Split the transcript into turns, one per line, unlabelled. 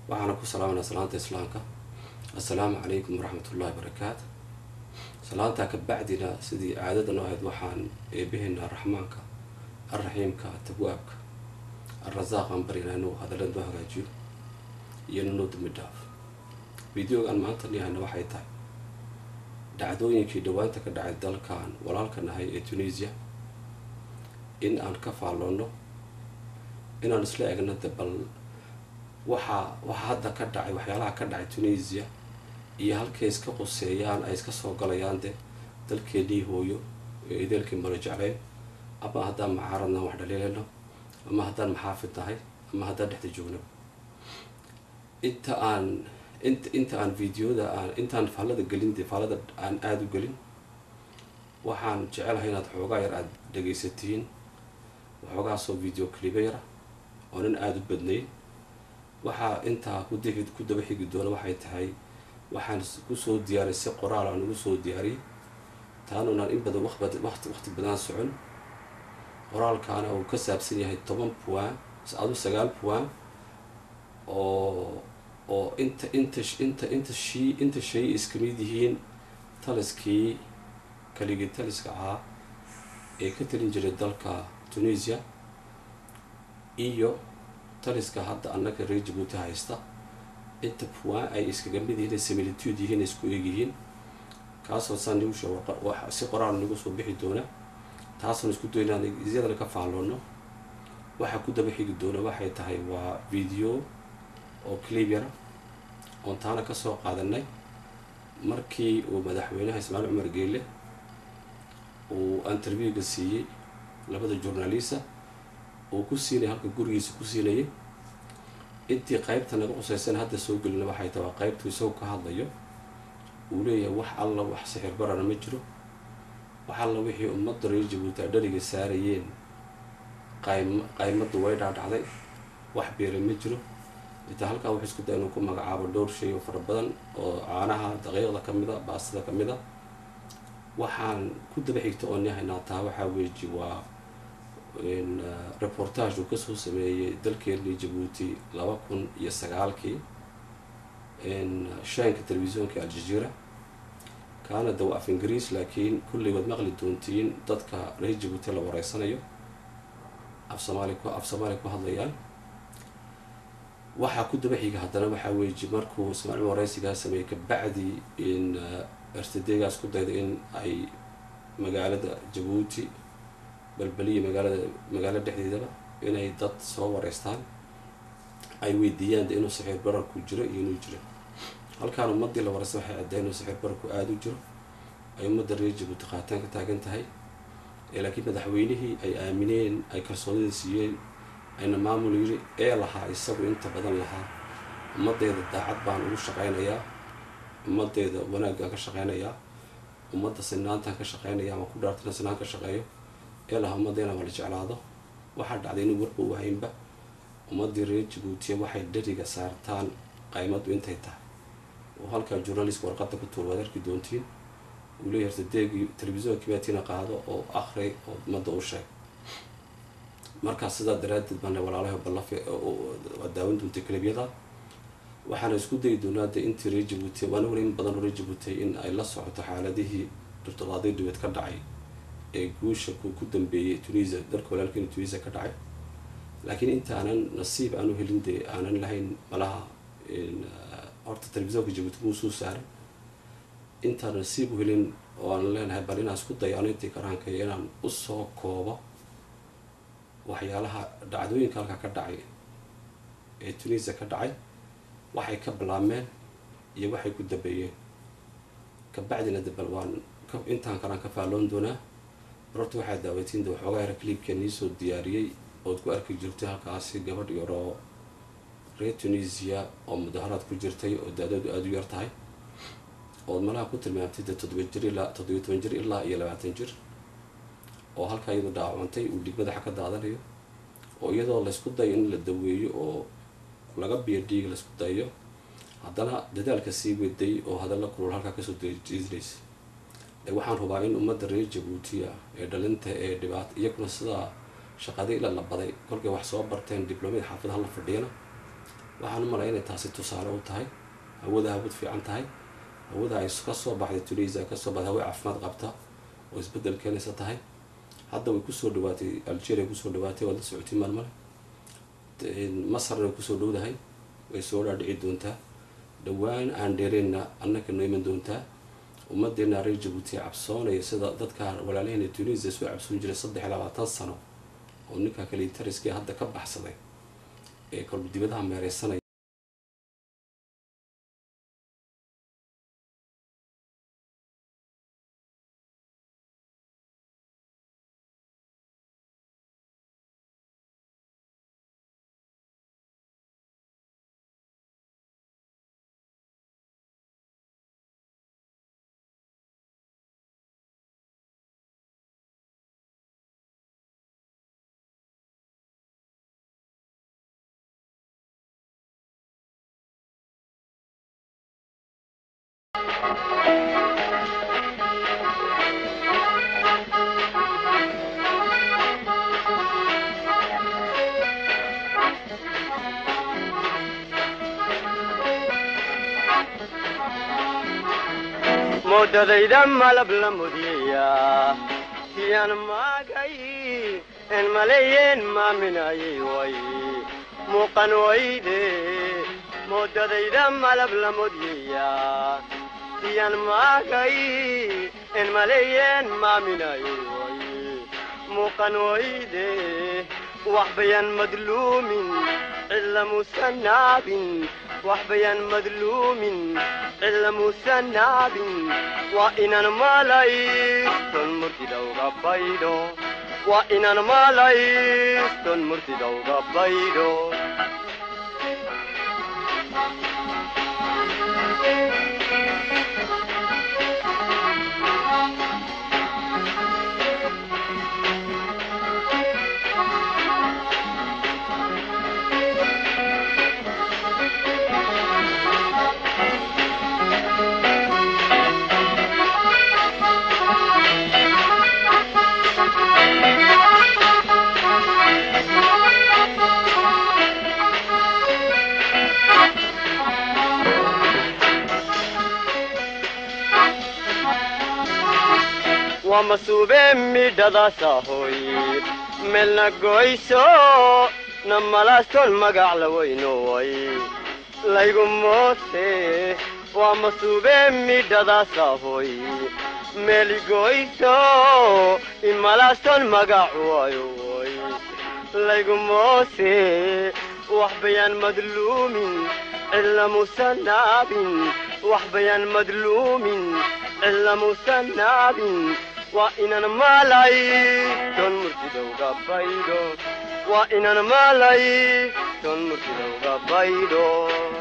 waxaana ku salaamanaa salaanta islaamka assalaamu calaykum waraxmat ullahi barakaatu salaantaa ka bacdina sidii caadadan u ahayd waxaan eebaheynaa raxmaanka alraxiimka tagwaabka alrasaaqaan barinaa inuu hadalada noo hagaajiyo iyo nanoo dambi dhaaf videogaan maanta nihayna waxay tahay dhacdooyinkii dhawaanta ka dhacay dalkan walaalka nahay ee tunisia in aan ka faalloonno inaan isla egno de bal waxaa waxa hadda ka dhacay waxyaalaha ka dhacay tunisia iyo halkay iska quseeyaan ay iska soo galayaan de dalkeennii hooyo ee ideelkii mala jecleen ama haddaan macaaradna wax dhaliileyno ama haddaan maxaafid nahay ama haddaan dhexda joogno inta aan int inta aan videoda aan intaan faallada gelin dee faallada aan aada u gelin waxaan jecelahay inaad xoogaa yar aada dhegaysatiin waxoogaasoo video cliba yara oonan aada u badnayn waxaa intaa kudii ku daba xigi doona waxay tahay waxaan kusoo diyaariyay si qoraal aan ugu soo diyaariyay taanunaan in badan waqti waqti badan socon qoraalkaana uu ka saabsan yahay toban puan adu sagaal puan oo oo inta inta inta inta shi inta shay iska mid yihiin taliskii kaligii taliska ahaa ee ka talin jiray dalka tunisia iyo taliska hadda annaga reer jabuuti haysta inta puan ay iskaga mid yihiin similitude yihiin isku eeg yihiin kaasoo saan nagu sheeg si qoraal nagu soo bixi doona taasaan isku doy inaan isyadana ka faalloono waxaa ku daba xigi doona waxay tahay waa video oo clib yara oon taana kasoo qaadanay markii uu madaxweynaha ismaaciil cumar geele uu interviewga siiyey labada journalista uu ku siinaya halka gurigiisa ku siinayay intii qeybta naga qusaysan hadda soo gelina waxay tahay waa qeybtu isagoo ka hadlayo uu leeyahay wax alla wax sixir barana ma jiro wax alla wixii ummadda reer jabuuti ay dhariga saarayeen qaym qaymaddu way dhaadhacday wax beeray ma jiro intaa halkaa wuxuu isku day inuu ku magacaabo dhowr shay oo fara badan oo caanaha daqiiqda ka mid a baastada ka mid a waxaan ku daba xigta oo nihaynaa taa waxaa weeji waa reportage uu kasoo sameeyey dalkeennii jabuuti laba kun iyo sagaalkii shaanka telefisyoonka aljazeera kaana dawa af ingiriis laakiin kullay waad maqli doontiin dadka reer jabuuti la wareysanayo af soomaali ku af soomaali ku hadlayaan waxaa ku daba xiga haddana waxaa weeji markuu ismaaciil wareysigaa sameeyey kabacdi in ertadeegaas ku dayda in ay magaalada jabuuti balbeliya magaalada magaalo dhexdeedaba inay dad soo wareystaan ay weydiiyaan de inuu saxiir bararku jiro iyo inuu jiro halkaan ummadii la wareysta waxay caddayn inuu saxiir bararku aada u jiro ay ummadda reer jabuuti qaataan ka taagan tahay laakiin madaxweynihii ay aamineen ay kalsoonida siiyeen ayna maamul yiri ee lahaa isagu inta badan lahaa ummaddeeda daacad baan ugu shaqaynayaa ummaddeeda wanaaggaan ka shaqaynayaa ummadda sinaantaan ka shaqaynaya ama ku dhaartana sinaan ka shaqeeyo ee lahaa ummaddeena wala jeclaado waxaa dhacday inuu warba u haynba ummaddii reer jabuutiya waxay dheriga saartaan qaymaddu intay tahay oo halkaa journalist warqadda ku tuur waad arki doontiin uu leeyahay hortadeegii telefisyonkii baatiina qaado oo akri oo ummadda u sheeg markaa sidaa daraaddeed baana walaalaha ballafe waa daawan doontay kalibyada waxaana isku dayi doonaa de intii reer jabuuti waana weli in badan oo reer jabuutay in ay la socoto xaaladihii dhirtodaaday dhibeed ka dhacay ee guusha ku ku dambeeyey tunisia dalka walaalkeena tunisia ka dhacay laakiin inta aanan nasiib aanu helin dee aanan lahayn malaha horta telefisyoonka jabuuti muu soo saaray intaan nasiib u helin oo aan leenahay bal inaan isku dayo anu intii karaankayo inaan usoo koobo waxyaalaha dhacdooyinka halkaa ka dhacay ee tunisia ka dhacay waxay ka bilaabmeen iyo waxay ku dambeeyeen kabacdina de bal waan intaan kalaan ka faalloon doonaa barorta waxaa daaweytiin de waxoogaa yara clibka niisoo diyaariyey ood ku arki jirtay halkaasi gabadh yaroo reer tunisia oo mudaharaad ku jirtay oo da-doodu aada u yar tahay ood malaha ku tilmaamtay de toddoba jir ilaa toddobiyo toban jir ilaa iyo labaatan jir oo halkaa iyadoo dhaawacantay uu dhig madaxa ka daadanayo oo iyadoo laysku dayo in la daweeyo oo laga biyo dhiig laysku dayo haddana dadaalka sii weday oo hadalla kulul halkaa kasoo jeedinaysa waxaan hubaa in ummadda reer jabuutiya ee dhalinta ee dhibaata iyaguna sidaa shaqadii ila la baday kolkay wax soo barteen dibloomiyad xaafadaha la fadhiyana waxaan u malaya inay taasi tusaale u tahay hawada hawad fiican tahay hawada ay ka soo baxday tunisia kasoo baxday hawe caafimaad qabta oo isbedel keenaysa tahay hadda way kusoo dhawaatay algeria kusoo dhawaatay waad la socotay maalmale masarna way kusoo dhowdahay way soo dhaadhici doontaa dhowaan aan dheereenna annaka noo iman doontaa ummadeena reer jabuuti cabsoonaya sida dadka walaalaheen tunisia soo cabsoon jiray saddex iyo labaatan sano oo ninka kale tariskii hadda ka baxsaday ee kolba dibadaha meereysanaya
moodadayda malab la mudiyaya siyaan maagay en maleeyeen maaminayay way muuqan wayde moodadayda malab la mudiyaya siyaan maagay en maleeyeen maaminayay way muuqan wayde wax bayan madluumin cilla musanaabin wax bayan madluumin cilla musanaabin waa inaan malayston murtidawga baydho waa inaan malayston murtidawga baydho waa masuube midhadaasahoy meelna goyso na malaaston magac la weynoway laygu moose waa masuube midhadaasahoy meeligoyso imalaaston magac wayoy laygu moose wax bayaan madluumin cilla musanaabin wax bayaan madluumin cilla musanaabin waa inaan maalay ton murtidowga baydho waa inaan maalay ton murtidowga baydho